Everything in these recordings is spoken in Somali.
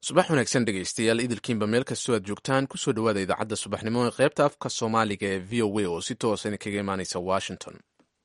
subax wanaagsan dhegaystayaal idilkiinba meel kastoo aad joogtaan kusoo dhowaada idaacadda subaxnimo ee qaybta afka soomaaliga ee v o a oo si toosan kaga imaanaysa washington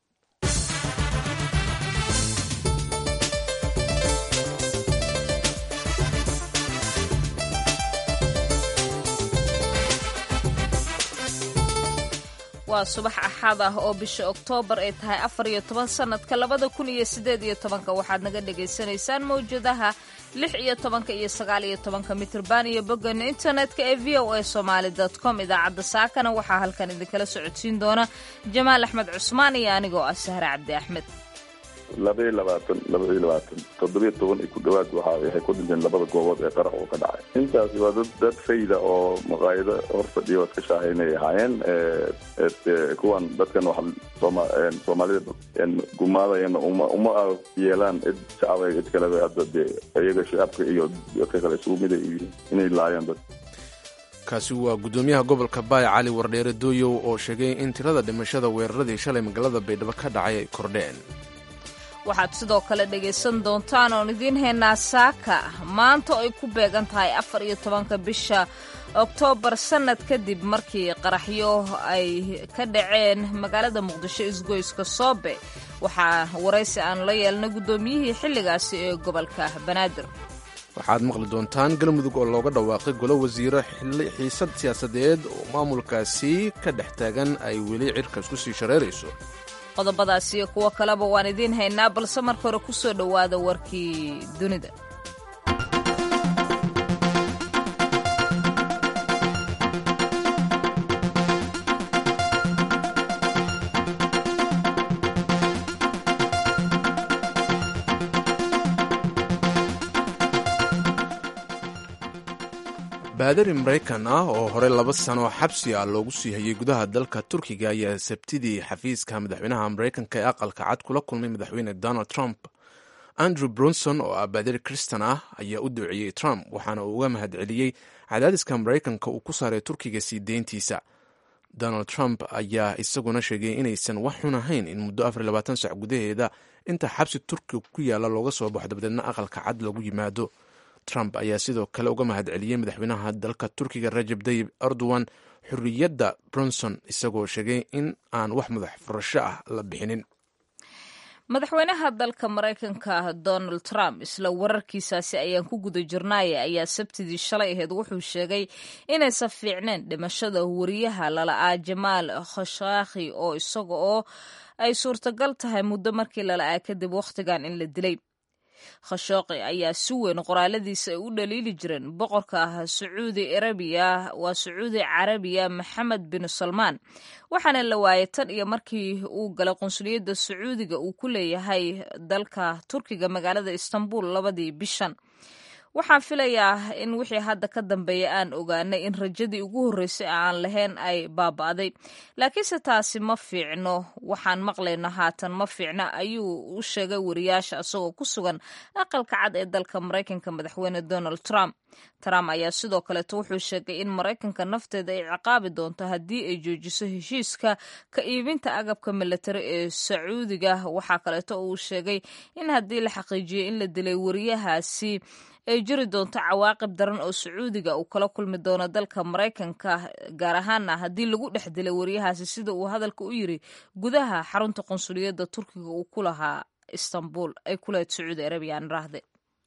waa subax axad ah oo bisha oktoobar ay tahay afar iyo toban sannadka labada kun iyo siddeed iyo tobanka waxaad naga dhagaysanaysaan mawjadaha lix iyo tobanka iyo sagaal iyo tobanka mitrban iyo boggan internetka ee v o a somaali dot com idaacadda saakana waxaa halkan idinkala socodsiin doona jamaal axmed cusmaan iyo anigoo ah sahre cabdi axmed labaiyo labaatan labaiyo labaatan toddobiyo toban iyo ku dhawaad waxa waxay ku dhinteen labada goobood ee qarax oo ka dhacay intaasi waa dad dad fayda oo maqaayado hor fadhiya waad ka shaahaynay ahaayeen kuwan dadkan wax sooma soomaalida gumaadayana uma uma yeelaan cid shacabay cid kaleba hadda dee iyaga shacabka iyo dadka kale isugu mid ay yihiin inay laayaan dad kaasi waa guddoomiyaha gobolka baay cali wardheere dooyow oo sheegay in tirada dhimashada weeraradii shalay magaalada baydhabo ka dhacay ay kordheen waxaad sidoo kale dhegaysan doontaan oon idiin haynaa saaka maanta ay ku beegan tahay afar iyo tobanka bisha oktoobar sannad kadib markii qaraxyo ay ka dhaceen magaalada muqdisho isgoyska soobe waxaa waraysi aanu la yeelnay guddoomiyihii xilligaasi ee gobolka banaadir waxaad maqli doontaan galmudug oo looga dhawaaqay golo wasiiro xiisad siyaasadeed oo maamulkaasi ka dhex taagan ay weli cirkas ku sii shareerayso qodobadaas iyo kuwo kaleba waan idiin haynaa balse marka hore ku soo dhowaada warkii dunida baadari maraykan ah oo hore laba sano xabsi ah loogu sii hayay gudaha dalka turkiga ayaa sabtidii xafiiska madaxweynaha maraykanka ee aqalka cad kula kulmay madaxweyne donald trump andrew brunson oo ah baadari kristan ah ayaa u duuciyey trump waxaana uu uga mahadceliyey cadaadiska maraykanka uu ku saaray turkiga sii deyntiisa donald trump ayaa isaguna sheegay inaysan wax xun ahayn in muddo afar labaatan sac gudaheeda inta xabsi turkiga ku yaalla looga soo baxo dabadeedna aqalka cad lagu yimaado trump ayaa sidoo kale uga mahadceliyey madaxweynaha dalka turkiga rajab tayib erdogan xorriyadda brunson isagoo sheegay in aan wax madax furasho ah la bixinin madaxweynaha dalka maraykanka donald trump isla wararkiisaasi ayaan ku guda jirnaaya ayaa sabtidii shalay ahayd wuxuu sheegay inaysan fiicneen dhimashada wariyaha lala'aa jamaal khashakhi oo isaga oo ay suurtagal tahay muddo markii lala'aa kadib wakhtigan in la dilay khashooqi ayaa si weyn qoraaladiisa ay u dhaliili jireen boqorka ah sacuudi arabiya waa sacuudi carabiya maxamed bin salmaan waxaana la waayay tan iyo markii uu galay qunsuliyadda sacuudiga uu ku leeyahay dalka turkiga magaalada istanbul labadii bishan waxaan filayaa in wixii hadda ka dambeeya aan ogaanay in rajadii ugu horreysay aan lahayn ay baaba'day laakiinse taasi ma fiicno waxaan maqlayno haatan ma fiicno ayuu u sheegay wariyaasha isagoo ku sugan aqalka cad ee dalka maraykanka madaxweyne donald trump trump ayaa sidoo kaleeto wuxuu sheegay in maraykanka nafteeda ay ciqaabi doonto haddii ay joojiso heshiiska ka iibinta agabka milatari ee sacuudiga waxaa kaleeto uu sheegay in haddii la xaqiijiyey in la dilay wariyahaasi ay jiri doonto cawaaqib daran oo sacuudiga uu kala kulmi doono dalka maraykanka gaar ahaana haddii lagu dhex dilay wariyahaasi sida uu hadalka u yiri gudaha xarunta qunsuliyadda turkiga uu ku lahaa istanbul ay ku lahayd sacuudi arabiya aan raahde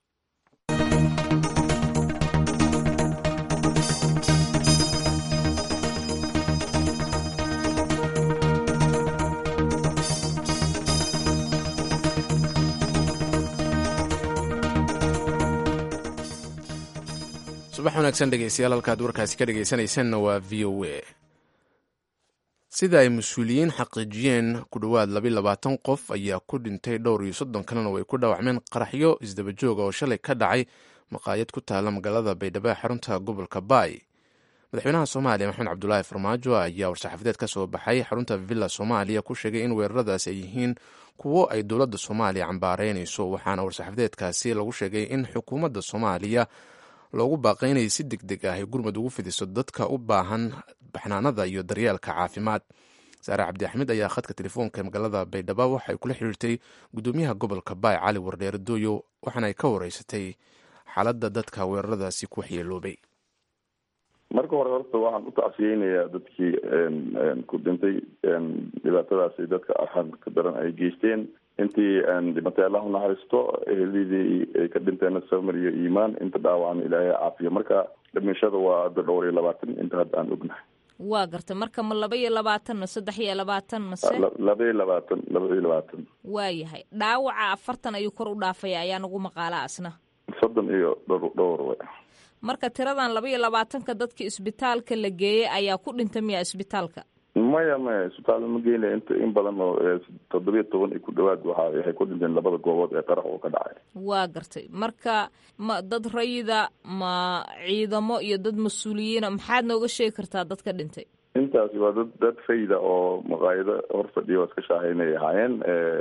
subax wanaagsan dhegeystayaal halkaad warkaasi ka dhegeysanaysanna waa v o a sida ay mas-uuliyiin xaqiijiyeen ku dhowaad labayo labaatan qof ayaa ku dhintay dhowr iyo soddon kalena way ku dhaawacmeen qaraxyo isdabajooga oo shalay ka dhacay maqaayad ku taala magaalada baydhabo ee xarunta gobolka baay madaxweynaha soomaaliya maxamed cabdulaahi farmaajo ayaa war-saxaafadeed ka soo baxay xarunta villa soomaaliya ku sheegay in weeraradaasi ay yihiin kuwo ay dowladda soomaaliya cambaareynayso waxaana war-saxaafadeedkaasi lagu sheegay in xukuumadda soomaaliya loogu baaqay inay si deg deg ah ay gurmud ugu fidiso dadka u baahan baxnaanada iyo daryeelka caafimaad saare cabdi axmed ayaa khadka telefoonka ee magaalada baydhabo waxay kula xiriirtay guddoomiyaha gobolka baay cali wardheere dooyo waxaana ay ka wareysatay xaaladda dadka weeraradaasi ku waxyeeloobay marka hore horta waxaan u tacsiyeynayaa dadkii ku dhintay dhibaatadaasi dadka arxanka daran ay geysteen intii dhimatay allah unaxariisto ehelidii ay ka dhinteen samir iyo iimaan inta dhaawacan ilaahay caafiyo marka dhimashada waa hadda dhowr iyo labaatan inta hadda aan ognahay waa garta marka ma laba iyo labaatan ma saddex iyo labaatan mase laba iyo labaatan laba iyo labaatan waayahay dhaawaca afartan ayuu kor u dhaafaya ayaa nagu maqaala asna soddon iyo dhowr dhowr we marka tiradan laba iyo labaatanka dadka isbitaalka la geeyey ayaa ku dhintay miya isbitaalka maya maya isbitaal ma geyna inta in badan oo toddobiyo toban iyo ku dhawaad waxa waxay ku dhinteen labada goobood ee qarax oo ka dhacay waa gartay marka ma dad rayida ma ciidamo iyo dad mas-uuliyiina maxaad nooga sheegi kartaa dadka dhintay intaasi waa dad dad fayda oo maqaayado hor fadhiya oo iska shaahaynay ahaayeen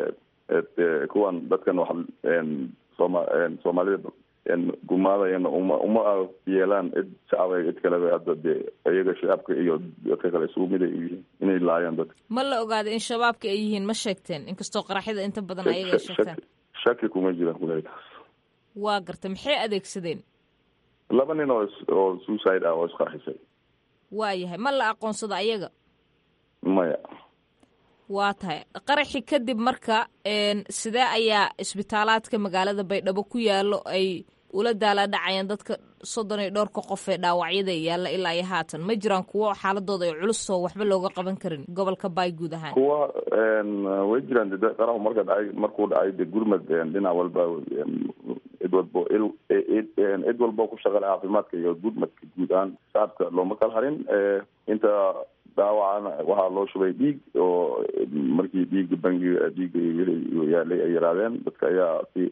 kuwan dadkan wax sooma soomaalida gumaadayana uma uma yeelaan cid shacaba cid kaleba hadda dee iyaga shacabka iyo dadka kale isugu mid ay yihiin inay laayaan dadka ma la ogaaday in shabaabka ay yihiin ma sheegteen inkastoo qaraxyada inta badan ayaga ay sheegtaan shaki kuma jiraan kuley taas waa gartay maxay adeegsadeen laba nin oo oo suicide ah oo isqarxisay waayahay ma la aqoonsado ayaga maya waa tahay qaraxi kadib marka sidee ayaa isbitaalaadka magaalada baydhabo ku yaalo ay ula daala dhacayaan dadka soddon iyo dhowrka qof ee dhaawacyada yaalla ilaa iyo haatan ma jiraan kuwo xaaladooda ay culusoo waxba looga qaban karin gobolka baay guud ahaan kuwa way jiraan de qaraxu marka dhacay markuu dhacay de gurmad dhinac walba cid walbo cid walbo ku shaqale caafimaadka iyo gurmadka guud ahaan shacabka looma kala harin inta dhaawacana waxaa loo shubay dhiig oo markii dhiiga bangiga dhiiga yaalay ay yaraadeen dadka ayaa si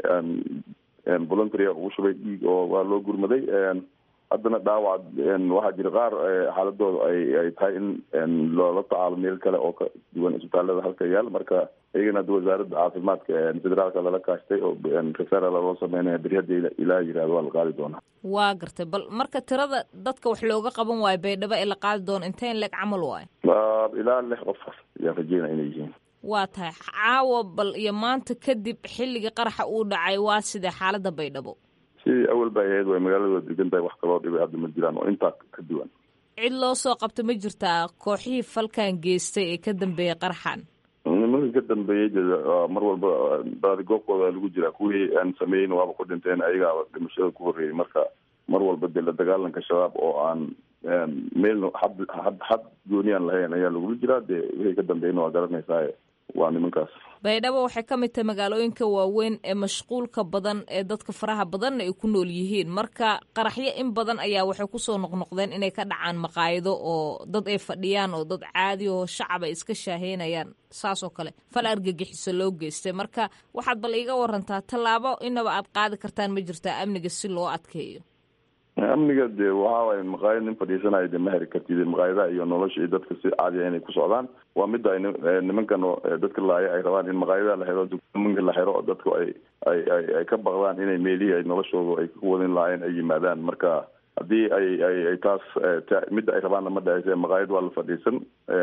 voluntaria ugu shubay dhiig oo waa loo gurmaday haddana dhaawac waxaa jira qaar xaaladooda ay ay tahay in loola tacaalo meel kale oo ka duwan isbitaalada halka yaal marka iyagana hadda wasaaradda caafimaadka federaalka lala kaashtay oo referal loo sameynaya beri hadda ilaa yirahdo waa la qaadi doonaa waa gartay bal marka tirada dadka wax looga qaban waayo baydhabo ee la qaadi doono intee in leeg camal waayo ilaa lix qof ayaan rajeynaya inay yihiin waa tahay caawa bal iyo maanta kadib xilligii qaraxa uu dhacay waa sidee xaaladda baydhabo sidii awal bay ahayd way magaalada degan tahay wax kaloo dhibay hadda ma jiraan oo intaa ka duwan cid loo soo qabta ma jirtaa kooxihii falkan geystay ee ka dambeeyey qaraxan nimanka ka dambeeyey mar walba baadigoobkooda lagu jiraa kuwii aan sameeyeyn waaba ku dhinteen ayagaa dhimashada ku horreeyey marka mar walba dee la dagaalanka shabaab oo aan meel xad xad xad gooniyaan lahayn ayaa lagula jiraa dee wixii ka dambeeyna waa garanaysaa waa nimankaas baydhabo waxay ka mid tahay magaalooyinka waaweyn ee mashquulka badan ee dadka faraha badanna ay ku nool yihiin marka qaraxyo in badan ayaa waxay kusoo noqnoqdeen inay ka dhacaan maqaayido oo dad ay fadhiyaan oo dad caadi oo shacab ay iska shaaheynayaan saas oo kale fal argagixiso loo geystay marka waxaad bal iiga warantaa tallaabo inaba aad qaadi kartaan ma jirtaa amniga si loo adkeeyo amniga dee waxa waay maqaayad nin fadhiisanayo de ma heri kartid maqaayadaha iyo nolosha iyo dadka si caadiya inay ku socdaan waa midda ay nimankan dadka laaya ay rabaan in maqaayadaha la xiro dukamanka la xiro dadku ay ay ay ay ka baqdaan inay meelihii ay noloshooda ay ku wadin lahaayeen ay yimaadaan marka haddii ay ay ay taas midda ay rabaanna ma dhahayse maqaayad waa la fadhiisan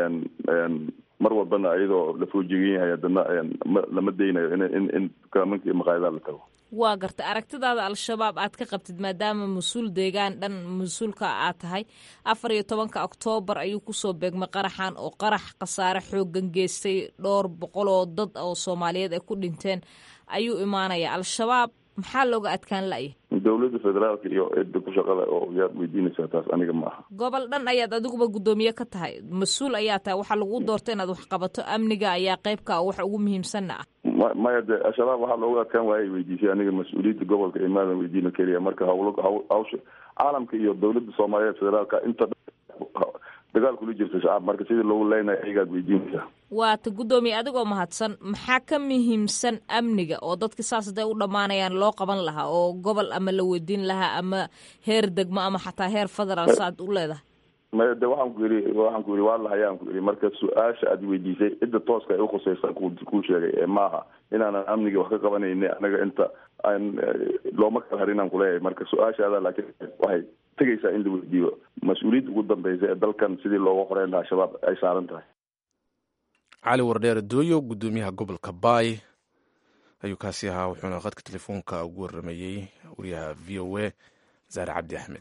mar walbana iyadoo la foojigan yahay haddana lama daynayo in in in dukaamanka iyo maqaayadaha la tago waa garta aragtidaada al-shabaab aad ka qabtid maadaama mas-uul deegaan dhan mas-uulka aad tahay afar iyo tobanka oktoobar ayuu kusoo beegmay qaraxan oo qarax khasaare xoogan geystay dhowr boqol oo dad oo soomaaliyeed ay ku dhinteen ayuu imaanaya al-shabaab maxaa looga adkaan la'ya dowladda federaalka iyo cidda ku shaqada oo yaad weydiinaysaa taas aniga ma aha gobol dhan ayaad adiguba guddoomiye ka tahay mas-uul ayaa tahay waxaa lagu doortay inaad wax qabato amniga ayaa qeybka ah wax ugu muhiimsanna ah ma maya de al-shabaab waxaa looga adkaan waayay weydiisay aniga mas-uuliyadda gobolka imaadan weydiina keliya marka hawlo haw hawsha caalamka iyo dowladda soomaaliyeed federaalka inta dagaal kula jirta shacab marka sidii loogu leynayo ayagaad weydiinaysaa waata guddoomiye adigoo mahadsan maxaa ka muhiimsan amniga oo dadka saas haday u dhammaanayaan loo qaban lahaa oo gobol ama la weydiin lahaa ama heer degmo ama xataa heer federaal saaad u leedahay maya de waxaan ku yidhi waxaan ku yidhi waa lahayaan ku yidhi marka su-aasha aad weydiisay cidda tooska ay ukhusaysa ku kuu sheegay ee maaha inaanan amniga wax ka qabanayni anaga inta aan looma kala harin aan kuleeyahay marka su-aashaada laakiin waxay tegaysaa in la weydiiyo mas-uuliyadda ugu dambeysa ee dalkan sidii looga qoreyn lahaa shabaab ay saaran tahay cali wardheer dooyo guddoomiyaha gobolka baay ayuu kaasi ahaa wuxuuna khadka telefoonka ugu waramayey wariyaha v o a zaare cabdi axmed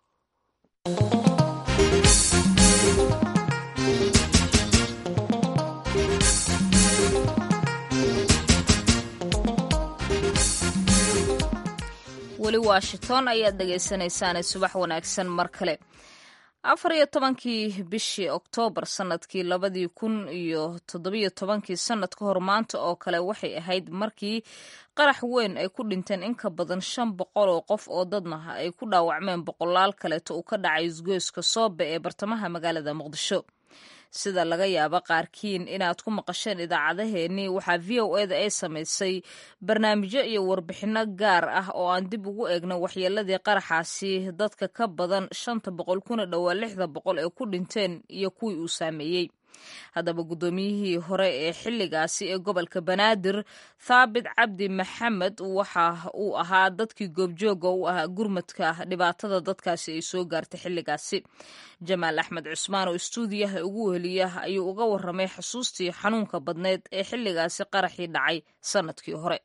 weli washington ayaad dhegaysanaysaane subax wanaagsan mar kale afar iyo tobankii bishii oktoobar sanadkii labadii kun iyo toddobiyo tobankii sanad ka hor maanta oo kale waxay ahayd markii qarax weyn ay ku dhinteen in ka badan shan boqol oo qof oo dadna ay ku dhaawacmeen boqolaal kaleeto uu ka dhacay isgoyska soobe ee bartamaha magaalada muqdisho sida laga yaabo qaarkiin inaad ku maqasheen idaacadaheennii waxaa v o eda ay samaysay barnaamijyo iyo warbixinno gaar ah oo aan dib ugu eegno waxyeeladii qaraxaasi dadka ka badan shanta boqol kuna dhowaa lixda boqol ee ku dhinteen iyo kuwii uu saameeyey haddaba guddoomiyihii hore ee xilligaasi ee gobolka banaadir thaabit cabdi maxamed waxa uu ahaa dadkii goobjooga u ahaa gurmadka dhibaatada dadkaasi ay soo gaartay xilligaasi jamaal axmed cusmaan oo istuudiyaha ugu weheliya ayuu uga waramay xusuustii xanuunka badneyd ee xilligaasi qaraxii dhacay sanadkii hore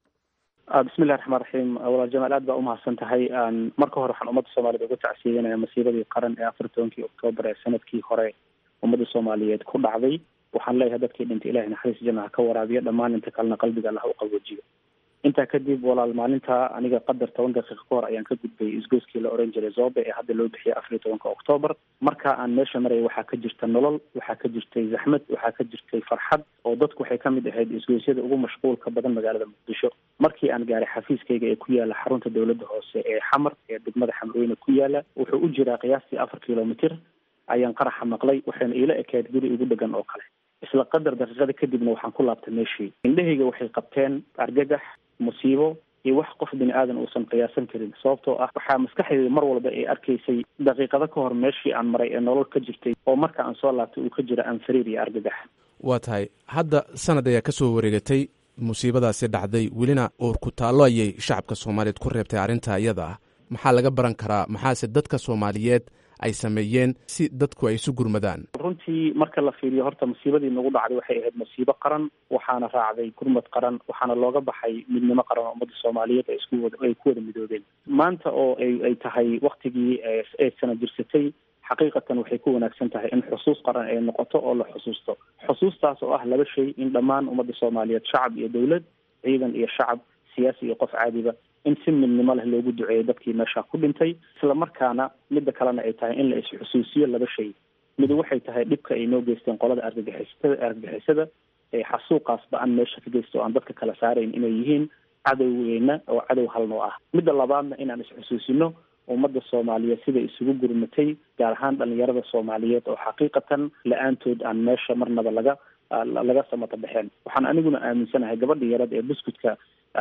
bismillahi raxmaan raxiim walaal jamaal aad baa umahadsan tahay marka hore waxaan ummadda soomaaliyed uga tacsiidanaya masiibadii qaran ee afar tobankii oktoobar ee sanadkii hore ummadda soomaaliyeed ku dhacday waxaan leeyahay dadkii dhintay ilahay naxariis janna ha ka waraabiyo dhammaan inta kalena qalbiga allah u qaboojiyo intaa kadib walaal maalinta aniga qadar toban daqiiqa ka hor ayaan ka gudbay isgoyskii la oran jiray zobe ee hadda loo bixiyay afar iyo tobanka oktoobar marka aan meesha maraya waxaa ka jirta nolol waxaa ka jirtay zaxmad waxaa ka jirtay farxad oo dadku waxay kamid ahayd isgoysyada ugu mashquulka badan magaalada muqdisho markii aan gaaray xafiiskayga ee ku yaala xarunta dowladda hoose ee xamar ee degmada xamrweyne ku yaala wuxuu u jiraa qiyaastii afar kilomitr ayaan qaraxa maqlay waxayna iila ekayd guri igu dhegan oo kale isla qadar daqiiqada kadibna waxaan ku laabtay meeshii indhahayga waxay qabteen argagax musiibo iyo wax qof bini aadan uusan qiyaasan karin sababtoo ah waxaa maskaxdayda mar walba ay arkaysay daqiiqado ka hor meeshii aan maray ee nolol ka jirtay oo marka aan soo laabtay uu ka jira anfariir iyo argagax waa tahay hadda sanad ayaa ka soo wareegatay musiibadaasi dhacday welina uur ku taallo ayay shacabka soomaaliyeed ku reebtay arrinta iyada ah maxaa laga baran karaa maxaase dadka soomaaliyeed ay sameeyeen si dadku ay isu gurmadaan runtii marka la fiiriyo horta musiibadii nagu dhacday waxay ahayd musiibo qaran waxaana raacday gurmad qaran waxaana looga baxay midnimo qaran oo ummadda soomaaliyeed ay isku wada ay ku wada midoobeen maanta oo ay ay tahay waktigii ay sana jirsatay xaqiiqatan waxay ku wanaagsan tahay in xusuus qaran ay noqoto oo la xusuusto xusuustaas oo ah laba shay in dhammaan ummadda soomaaliyeed shacab iyo dowlad ciidan iyo shacab siyaasi iyo qof caadiba in si midnimo leh loogu duceeyo dadkii meesha ku dhintay isla markaana midda kalena ay tahay in la is-xusuusiyo laba shay mid waxay tahay dhibka ay noo geysteen qolada argagixisada argagixisada ee xasuuqaas ba-an meesha ka geysta oo aan dadka kala saarayn inay yihiin cadowgeyna oo cadow halnoo ah midda labaadna inaan is-xusuusino ummadda soomaaliyeed sida isugu gurmatay gaar ahaan dhalinyarada soomaaliyeed oo xaqiiqatan la-aantood aan meesha marnaba laga laga samata baxeen waxaan aniguna aaminsanahay gabadha yarad ee buskudka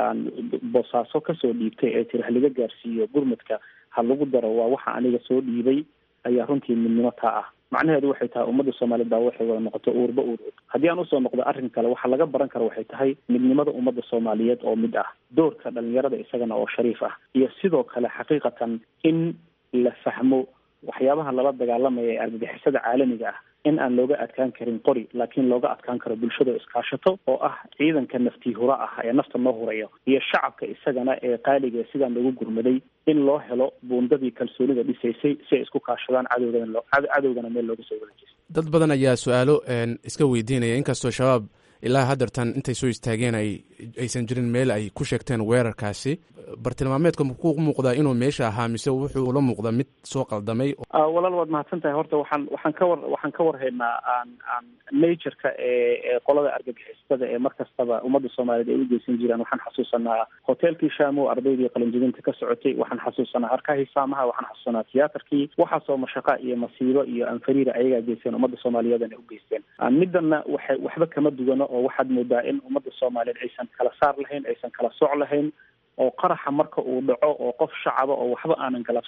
boosaaso kasoo dhiibtay ee tiri haliga gaarsiiyo gurmadka ha lagu daro waa waxa aniga soo dhiibay ayaa runtii midnimo taa ah macnaheedu waxay tahay ummadda soomaaliyeed baa waxay wada noqoto uurba uur haddii aan usoo noqdo arrin kale waxa laga baran karo waxay tahay midnimada ummadda soomaaliyeed oo mid ah doorka dhalinyarada isagana oo shariif ah iyo sidoo kale xaqiiqatan in la fahmo waxyaabaha lala dagaalamaya ee argagixisada caalamiga ah in aan looga adkaan karin qori laakiin looga adkaan karo bulshada iskaashato oo ah ciidanka naftii hura ah ee nafta noo hurayo iyo shacabka isagana ee qaaliga sidaan loogu gurmaday in loo helo buundadii kalsoonida dhisaysay si ay isku kaashadaan cadowgana cadowgana meel looga soo wadajiso dad badan ayaa su-aalo iska weydiinaya inkastoo shabaab ilaa haddeertan intay soo istaageen ay aysan jirin meel ay ku sheegteen weerarkaasi bartilmaameedka ku muuqdaa inuu meesha ahaa mise wuxuu la muuqdaa mid soo qaldamay walaal waad mahadsan tahay horta waxaan waxaan ka war waxaan ka warhaynaa aan aan natureka ee ee qolada argagixisada ee mar kastaba ummadda soomaaliyeed ay u geysan jiraan waxaan xasuusanaa hoteelkii shaamo ardaydii qalinjibinta ka socotay waxaan xasuusanaa harkahii saamaha waxaan xasuusanaa tiyaatarkii waxaasoo mashaqa iyo masiibo iyo anfariira ayagaa geysteen ummadda soomaaliyeedana u geysteen midana waxay waxba kama duwano oo waxaad moodaa in ummadda soomaaliyeed aysan kala saar lahayn aysan kala soc lahayn oo qaraxa marka uu dhaco oo qof shacaba oo waxba aanan galabsan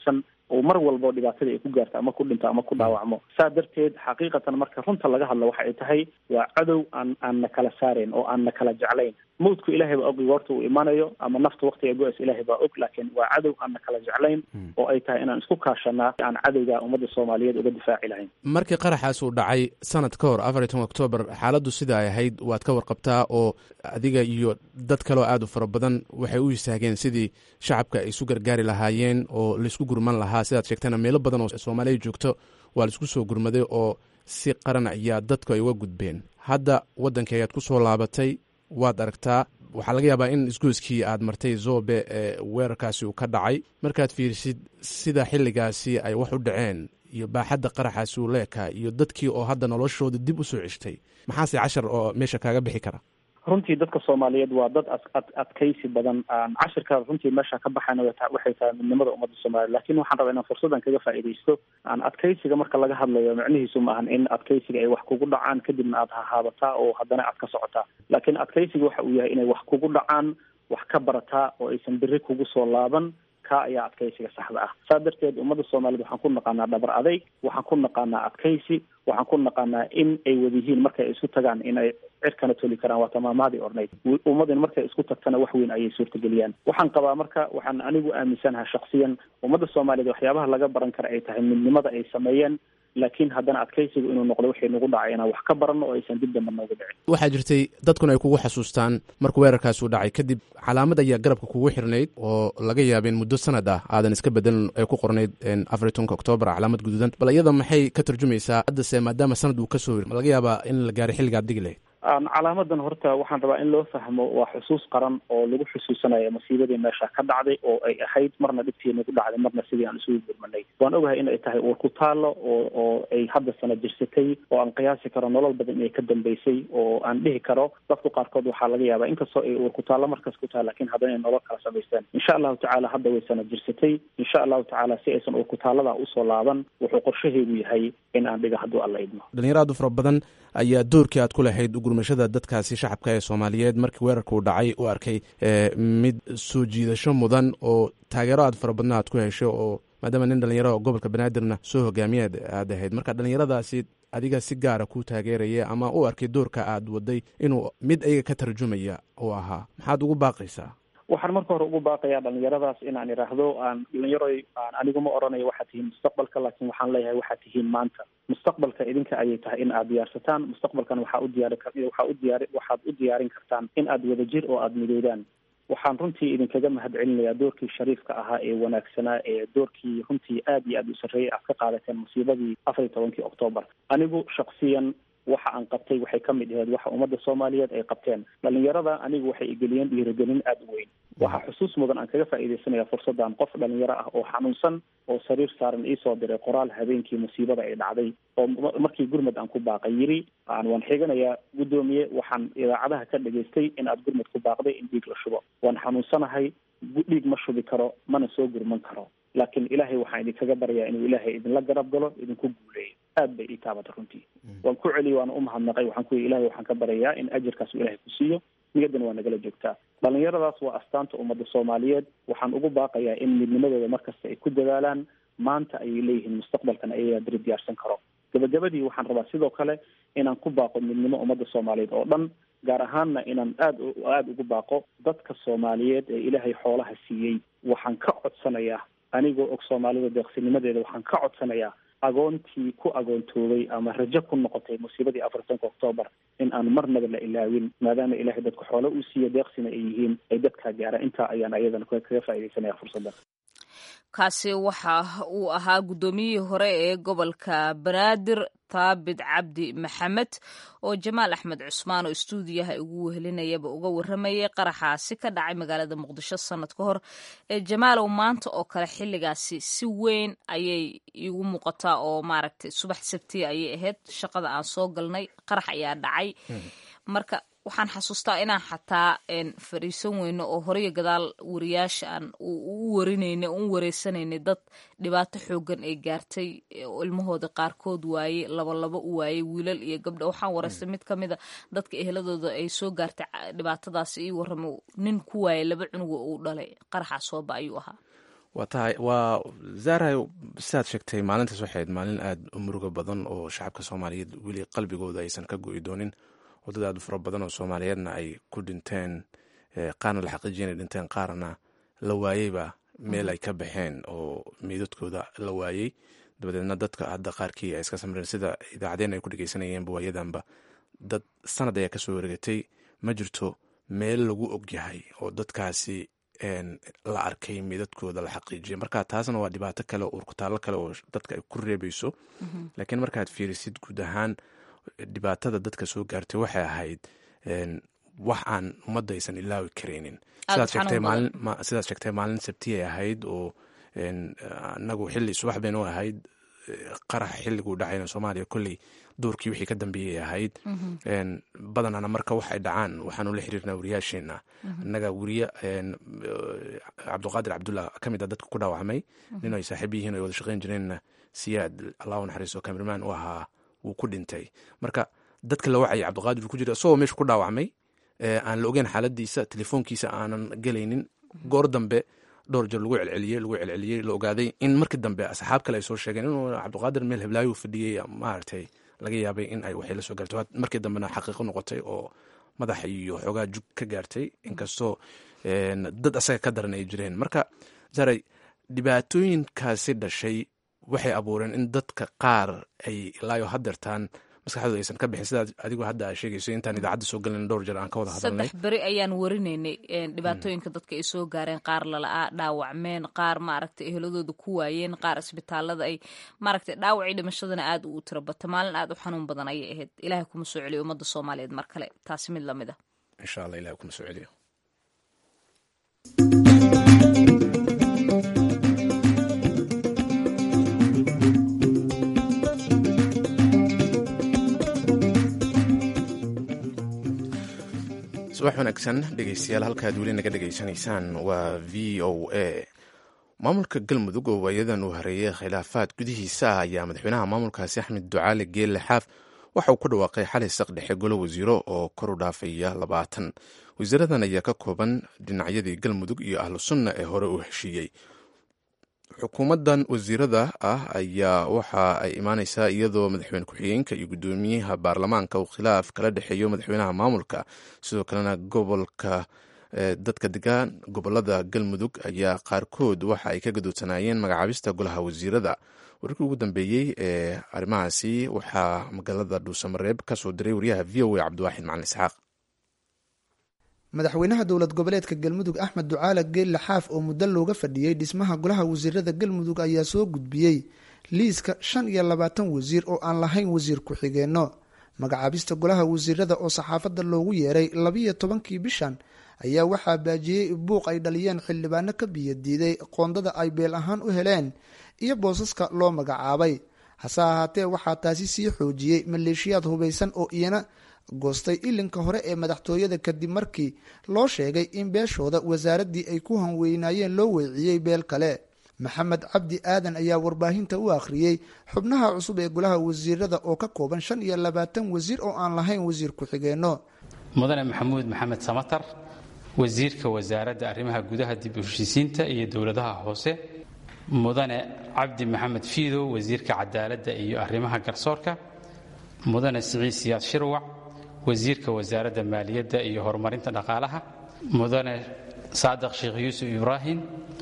oo mar walbo dhibaatada ay ku gaarto ama ku dhinto ama ku dhaawacmo saa darteed xaqiiqatan marka runta laga hadlo waxa ay tahay waa cadow aan aan na kala saarayn oo aan na kala jeclayn mawdku ilaahay baa og goorta uu imanayo ama nafta waktiga go-as ilaahay baa og laakiin waa cadow aan na kala jeclayn oo ay tahay inaan isku kaashanaa aan cadowga ummadda soomaaliyeed uga difaaci lahayn markii qaraxaas uu dhacay sanad ka hor afar iyo toban oktoobar xaaladdu sida ay ahayd waad ka warqabtaa oo adiga iyo dad kaleo aad u fara badan waxay u istaageen sidii shacabka ay isu gargaari lahaayeen oo laisku gurman lahaa sidaad sheegtana meelo badan oo soomaaliya joogto waa laisku soo gurmaday oo si qaran ayaa dadku ay uga gudbeen hadda waddankii ayaad ku soo laabatay waad aragtaa waxaa laga yaabaa in isgoyskii aad martay zobe ee weerarkaasi uu ka dhacay markaad fiirisid sida xilligaasi ay wax u dhaceen iyo baaxadda qaraxaasi uu leekaa iyo dadkii oo hadda noloshooda dib u soo ceshtay maxaase cashar oo meesha kaaga bixi kara runtii dadka soomaaliyeed waa dad ad adkaysi badan cashirka runtii meesha ka baxayna waxay tahay midnimada ummadda soomaliya lakin waxaan rabaa inaan fursadan kaga faa'iidaysto aan adkaysiga marka laga hadlayo micnihiisu ma ahan in adkaysiga ay wax kugu dhacaan kadibna aad hahaabataa oo haddana aad ka socotaa laakiin adkaysiga waxa uu yahay inay wax kugu dhacaan wax ka barataa oo aysan beri kugu soo laaban ka ayaa adkaysiga saxda ah saa darteed ummadda soomaaliyed waxaan ku naqaanaa dhabar adayg waxaan ku naqaanaa adkaysi waxaan ku naqaanaa in ay wada yihiin markay isku tagaan in ay cirkana toli karaan waa tamaamaadii ornayd ummadin markay isku tagtana wax weyn ayay suurtageliyaan waxaan qabaa marka waxaan anigu aaminsanaha shaksiyan ummadda soomaaliyeed waxyaabaha laga baran kara ay tahay midnimada ay sameeyeen laakiin haddana adkaysigu inuu noqdo waxay nagu dhacay inaan wax ka baranno oo aysan dib damba noogu dhicin waxaa jirtay dadkuna ay kugu xasuustaan markuu weerarkaas uu dhacay kadib calaamad ayaa garabka kugu xirnayd oo laga yaaba in muddo sanad ah aadan iska bedelin ay ku qornayd afar iyo tobanka oktoobar calaamad guduudan bal iyada maxay ka tarjumaysaa haddase maadaama sanad uu kasoo ma laga yaabaa in la gaaray xilligaad digi lahayd calaamadan horta waxaan rabaa in loo fahmo waa xusuus qaran oo lagu xusuusanayo masiibadii meesha ka dhacday oo ay ahayd marna dhibtii nagu dhacday marna sidii aan isugu gurmanay waan ogahay in ay tahay uur ku taalo oo oo ay hadda sana jirsatay oo aan qiyaasi karo nolol badan inay ka dambeysay oo aan dhihi karo dadku qaarkood waxaa laga yaabaa inkastoo ay uur ku taallo markas ku tahay lakin haddana ay nolol kala samaysteen insha allahu tacaala hadda way sana jirsatay insha allahu tacaala si aysan uur ku taallada usoo laaban wuxuu qorshaheedu yahay in aan dhiga hadduu alla idmo dhalinyaro aad u fara badan ayaa doorkii aad ku lahayd ugurmashada dadkaasi shacabka ee soomaaliyeed markii weerarka uu dhacay u arkay mid soo jiidasho mudan oo taageero aad fara badna aad ku hesho oo maadaama nin dhalinyaro gobolka banaadirna soo hogaamiyaad aad ahayd marka dhalinyaradaasi adiga si gaara ku taageeraya ama u arkay doorka aad waday inuu mid ayaga ka tarjumaya uu ahaa maxaad ugu baaqaysaa waxaan marka hore ugu baaqayaa dhalinyaradaas inaan idhaahdo aan dhalinyaroy aan anigu ma oranayo waxaad tihiin mustaqbalka laakiin waxaan leeyahay waxaad tihiin maanta mustaqbalka idinka ayay tahay in aad diyaarsataan mustaqbalkan waxaa u diyaari waxaa u diyaari waxaad u diyaarin kartaan in aad wadajir oo aada midoodaan waxaan runtii idinkaga mahad celinayaa doorkii shariifka ahaa ee wanaagsanaa ee doorkii runtii aad iyo aad u sarreeyay aad ka qaadateen musiibadii afar iyo tobankii oktoobar anigu shaksiyan waxa aan qabtay waxay ka mid ahayd waxa ummadda soomaaliyeed ay qabteen dhalinyarada anigu waxay igeliyeen dhiirigelin aada u weyn waxaa xusuus mudan aan kaga faa'iidaysanaya fursaddan qof dhalinyaro ah oo xanuunsan oo sariir saaran iisoo diray qoraal habeenkii musiibada ay dhacday oo markii gurmud aan ku baaqay yiri aan waan xiganayaa guddoomiye waxaan idaacadaha ka dhageystay in aad gurmud ku baaqday in dhiig la shubo waan xanuunsanahay dhiig ma shubi karo mana soo gurman karo laakiin ilaahay waxaan idinkaga baryaa inuu ilaahay idinla garab galo idinku guuleeyo aad bay ii taabatay runtii waan ku celiyay waana umahadnaqay waxaan ku yii ilahay waxaan ka baryayaa in ajarkaas uu ilahay ku siiyo niyaddana waa nagala joogtaa dhalinyaradaas waa astaanta ummadda soomaaliyeed waxaan ugu baaqayaa in midnimadooda markasta ay ku dadaalaan maanta ayay leeyihiin mustaqbalkan ayagaa beri diyaarsan karo gabagabadii waxaan rabaa sidoo kale inaan ku baaqo midnimo ummadda soomaaliyeed oo dhan gaar ahaanna inaan aad aada ugu baaqo dadka soomaaliyeed ee ilaahay xoolaha siiyey waxaan ka codsanayaa anigoo og soomaalida deeqsinimadeeda waxaan ka codsanayaa agoontii ku agoontoobay ama rajo ku noqotay musiibadii afartanka oktoobar in aan marnaba la ilaawin maadaama ilahay dadku xoolo uu siiya deeqsina ay yihiin ay dadkaa gaara intaa ayaan ayadana kaga faaidaysanaya fursaddan kaasi waxa uu ahaa guddoomiyihii hore ee gobolka banaadir taabit cabdi maxamed oo jamaal axmed cusmaan oo istuudiyaha ugu wehelinayaba uga waramayay qaraxaasi ka dhacay magaalada muqdisho sanad ka hor ee jamaalow maanta oo kale xilligaasi si weyn ayay igu muuqataa oo maaragtay subax sabtiya ayay ahayd shaqada aan soo galnay qarax ayaa dhacay marka waxaan xasuustaa inaan xataa fariisan weyno oo horiyo gadaal wariyaasha aan u warinayna u wareysanaynay dad dhibaato xoogan ay gaartay ilmahooda qaarkood waaye labalabo u waayey wiilal iyo gabdha waxaan wareystay mid ka mida dadka eheladooda ay soo gaartay dhibaatadaasi ii waramo nin ku waayay laba cunuga uu dhalay qaraxaa sooba ayuu ahaa waa tahay waa zara sidaad sheegtay maalintaas waxay ahayd maalin aada u muruga badan oo shacabka soomaaliyeed weli qalbigooda aysan ka go'i doonin wadada aad u fara badan oo soomaaliyeedna ay ku dhinteen qaarna la xaqiijiya inay dhinteen qaarna la waayeyba meel ay ka baxeen oo meydadkooda la waayey dabadeedna dadka hadda qaarkii ay iska samreen sida idaacadeen ay ku dhegeysanayeen waayadanba dad sanad ayaa kasoo wareegatay ma jirto meel lagu ogyahay oo dadkaasi la arkay meydadkooda la xaqiijiyay marka taasna waa dhibaato kale oo urkutaallo kale oo dadka ay ku reebayso laakiin markaad fiirisid guud ahaan dhibaatada dadka soo gaartay waxay ahayd wax aan ummadda aysan ilaawi karaynin sidaad sheegtay maalin sabtiyay ahayd oo anagu xili subax baynu ahayd qarax xilliguu dhacayna soomaaliya kolley duurkii wixii ka dambeeyay ahayd badanana marka wax ay dhacaan waxaanu la xiriirnaa wariyaasheena annaga weriye cabduqaadir cabdullah ka mid a dadka ku dhaawacmay nin ay saaxiib yihiin o ay wada shaqeyn jireenna siyaad allahu naxariiso cameraman u ahaa wuu ku dhintay marka dadka la wacayay cabduqaadir ku jira isagoo meesha ku dhaawacmay aan la ogeyn xaaladiisa telefoonkiisa aanan gelaynin goor dambe dhowr jeer lagu celceliyey lagu celceliyey la ogaaday in markii dambe asxaab kale ay soo sheegeen inuu cabdiqaadir meel heblaayo fadhiyey maaragtay laga yaabay in ay waxay la soo gaartay markii dambena xaqiiqo noqotay oo madaxa iyo xoogaa jug ka gaartay inkastoo dad asaga ka daran ay jireen marka zaray dhibaatooyinkaasi dhashay waxay abuureen in dadka qaar ay ilaayo hadeertaan maskaxdooda aysan ka bixin sidaad adigu hadda aa sheegayso intaan idaacadda soo galin dhowr jeer aan ka wada hadalnay saddex beri ayaan warinaynay dhibaatooyinka dadka ay soo gaareen qaar lala'aa dhaawacmeen qaar maaragtay eheladooda ku waayeen qaar isbitaalada ay maaragtay dhaawacii dhimashadana aad u tiro bata maalin aad u xanuun badan ayay ahayd ilaahay kuma soo celiyo ummadda soomaaliyeed mar kale taasi mid lamid a insha allah ilahay kuma soo celiyo subax wanaagsan dhegeystayaal halkaad weli naga dhegeysanaysaan waa v o a maamulka galmudug oo waayadan uu hareeyay khilaafaad gudihiisa ah ayaa madaxweynaha maamulkaasi axmed ducaale geelle xaaf waxa uu ku dhawaaqay xalay saq dhexe golo wasiiro oo kor u dhaafaya labaatan wasiiradan ayaa ka kooban dhinacyadii galmudug iyo ahlu sunna ee hore uu heshiiyey xukuumaddan wasiirada ah ayaa waxa ay imaaneysaa iyadoo madaxweyne ku-xigeenka iyo guddoomiyaha baarlamaanka uu khilaaf kala dhexeeyo madaxweynaha maamulka sidoo kalena gobolka dadka degaan gobolada galmudug ayaa qaarkood waxa ay ka gadoodsanaayeen magacaabista golaha wasiirada warkii ugu dambeeyey ee arrimahaasi waxaa magaalada dhuusamareeb ka soo diray wariyaha v o a cabdiwaaxid macalin isxaaq madaxweynaha dowlad goboleedka galmudug axmed ducaale geelle xaaf oo muddo looga fadhiyey dhismaha golaha wasiirada galmudug ayaa soo gudbiyey liiska shan iyo labaatan wasiir oo aan lahayn wasiir ku-xigeenno magacaabista golaha wasiirada oo saxaafadda loogu yeeray labiyo tobankii bishan ayaa waxaa baajiyey buuq ay dhaliyeen xildhibaano ka biyadiiday qoondada ay beel ahaan u heleen iyo boosaska loo magacaabay hase ahaatee waxaa taasi sii xoojiyey maleeshiyaad hubaysan oo iyana goostay ilinka hore ee madaxtooyada kadib markii loo sheegay in beeshooda wasaaraddii ay ku hanweynaayeen loo weeciyey beel kale maxamed cabdi aadan ayaa warbaahinta u akhriyey xubnaha cusub ee golaha wasiirada oo ka kooban shan iyo labaatan wasiir oo aan lahayn wasiir ku-xigeenno mudane maxamuud maxamed samatar wasiirka wasaaradda arrimaha gudaha dib u heshiisiinta iyo dowladaha hoose mudane cabdi maxamed fiidow wasiirka cadaaladda iyo arrimaha garsoorka mudane siciid siyaad shirwac wasiirka wasaaradda maaliyadda iyo horumarinta dhaqaalaha mudane saadiq sheekh yuusuf ibraahim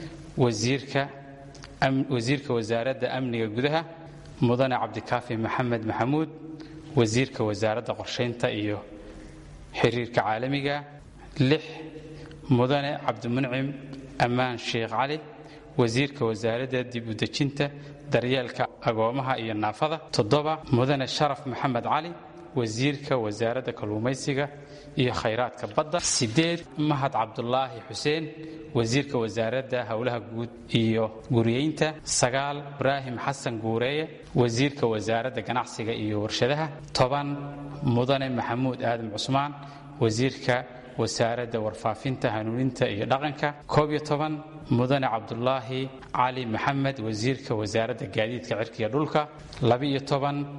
wasiirka wasaaradda amniga gudaha mudane cabdikaafi maxamed maxamuud wasiirka wasaaradda qorshaynta iyo xiriirka caalamiga lix mudane cabdimuncim ammaan sheekh cali wasiirka wasaaradda dib u dejinta daryeelka agoomaha iyo naafada toddoba mudane sharaf maxamed cali wasiirka wasaaradda kalluumaysiga iyo khayraadka badda sideed mahad cabdulaahi xuseen wasiirka wasaaradda howlaha guud iyo guriyeynta sagaal ibraahim xasan guureeye wasiirka wasaaradda ganacsiga iyo warshadaha toban mudane maxamuud aadam cusmaan wasiirka wasaaradda warfaafinta hanuuninta iyo dhaqanka koob iyo toban mudane cabdulaahi cali maxamed wasiirka wasaaradda gaadiidka cirkiga dhulka laba-iyo toban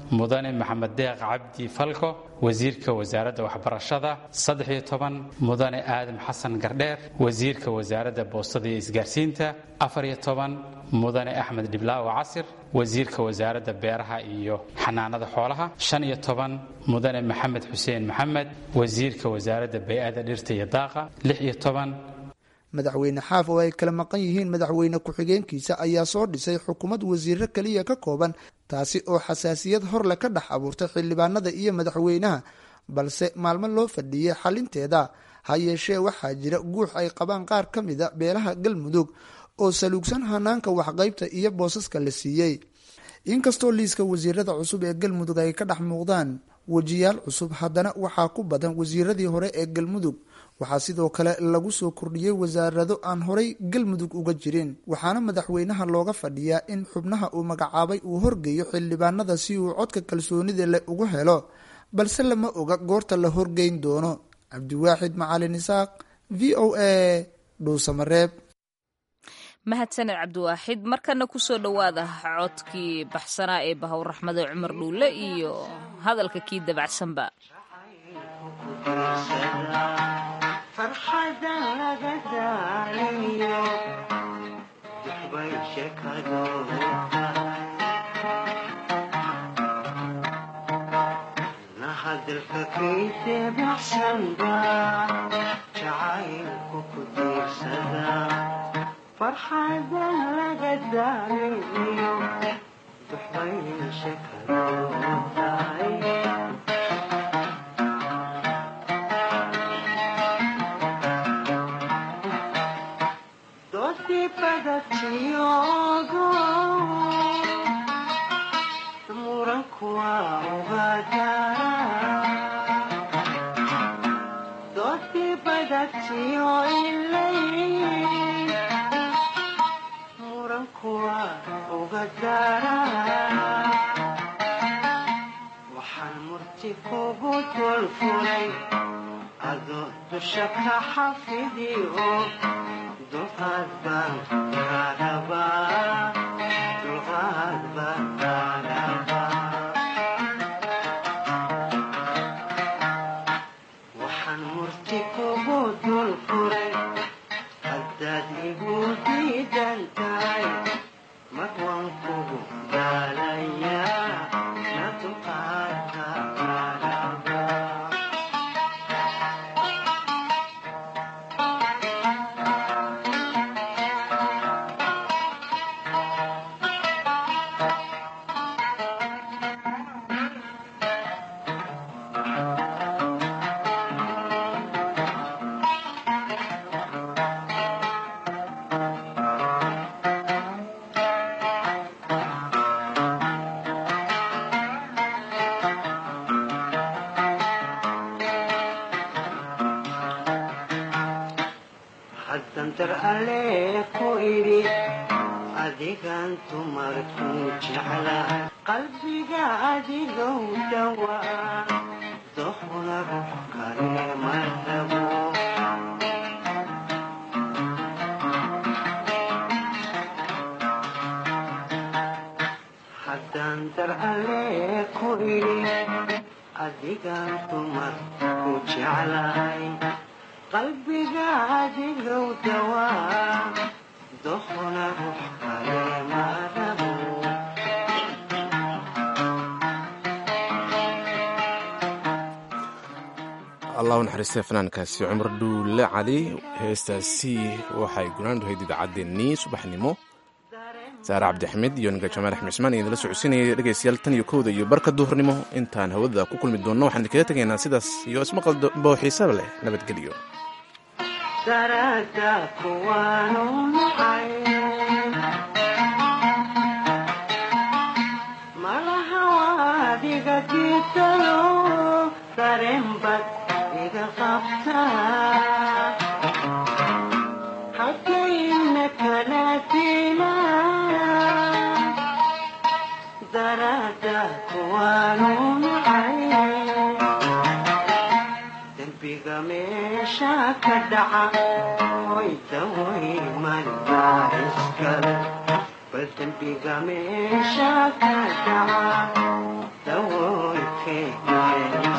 mudane maxamed deeq cabdi falko wasiirka wasaaradda waxbarashada saddex-iyo toban mudane aadam xasan gardheer wasiirka wasaaradda boostada iyo isgaarsiinta afar-iyo toban mudane axmed dhiblaawo casir wasiirka wasaaradda beeraha iyo xanaanada xoolaha shan iyo toban mudane maxamed xuseen maxamed wasiirka wasaaradda bay-ada dhirta iyo daaqa lix iyo toban madaxweyne xaaf oo ay kala maqan yihiin madaxweyne ku-xigeenkiisa ayaa soo dhisay xukuumad wasiiro keliya ka kooban taasi oo xasaasiyad horle ka dhex abuurtay xildhibaanada iyo madaxweynaha balse maalmo loo fadhiiyey xalinteeda ha yeeshee waxaa jira guux ay qabaan qaar ka mida beelaha galmudug oo saluugsan hanaanka waxqaybta iyo boosaska la siiyey inkastoo liiska wasiirada cusub ee galmudug ay ka dhex muuqdaan wejiyaal cusub haddana waxaa ku badan wasiiradii hore ee galmudug waxaa sidoo kale lagu soo kordhiyey wasaarado aan horay galmudug uga jirin waxaana madaxweynaha looga fadhiyaa in xubnaha uu magacaabay uu horgeeyo xildhibaanada si uu codka kalsoonida leh ugu helo balse lama oga goorta la horgeyn doono cabdiwaaxid macalin isaaq v o a dhuusamareeb mahadsaned cabdiwaaxid markana kusoo dhowaada codkii baxsanaa ee bahow raxmade cumar dhuulle iyo hadalka kii dabacsanba allahu naxariistay fanaankaasi cumar dhuulle cali heestaasi waxay gunaandu hayd idaacaddeenii subaxnimo saare cabdixamid iyo ninka jamaal axmed cismaan idinla socodsiinaya dhegaystayaal tan iyo kowda iyo barka duhurnimo intaan hawada ku kulmi doonno waxaan idinkaga tegaynaa sidaas iyo ismaqal boo xiisaba leh nabadgelyo dembiga meesha ka dhaca hoy daway malbaa iskale dembiga meesha ka dhaca dawoolkeena